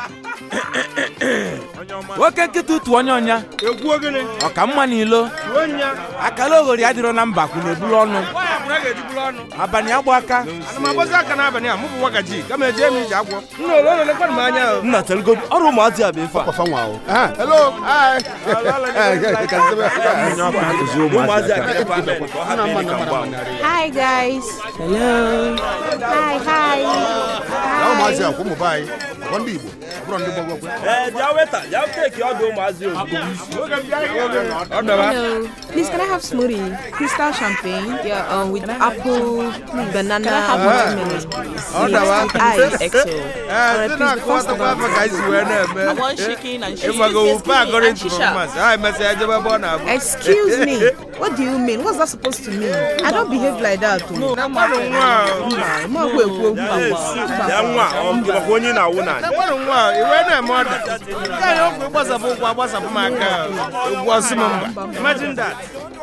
nwoke nkịta ụtụ onye ọnya egwu ogene ọka mma n'ilo ruo nya akala oghori adịrọ na mba kwụ na-ebulu ọnụ nwaanyị akwụna ga-ejiburu ọnụ abalị agba aka ana m agbazi aka n'abalị a mụ bụ wagaji kama eje m ije agwọ nna ole ole lekwanụ m anya o nna telgo ọrụ ụmụazị a bụ ife a Papa nwa o. Ah, hello. Hi. Eh, ka nzebe. ụmụazị a ga-efe ame ka ọ hapụ ịdị ka mgba Hi guys. Hello. Hi, hi. Na ụmụazị a kwa ụmụ be anyị. Ọkwa ndị Igbo. ọ bụrụ ndị gbọgbọgwe. ee bịa weta bịa teki ọdụ ụmụazị ozugbo ọ dọba Hello. Please, can I have smoothie? Crystal champagne. Yeah, um, with apple, banana, watermelon, please. All that one. Ice. XO. ee ndị na-akụwatakwa afọ ka anyị si wee na-eme ịmago wupe according to performance ha emesịa ejebe ebe ọ na-abụ Excuse me. What do you mean? What's that supposed to mean? I don't behave like that. too. na mmadụ nwa a, I'm not going to bịa nwa ọ gịwakwa onye na-awụ na na mmadụ nwa a, iwe na-eme ọda nke anyị ọkwa ịgbasapụ ụkwụ agbasapụ m aka egwu ọsị m mba imagine that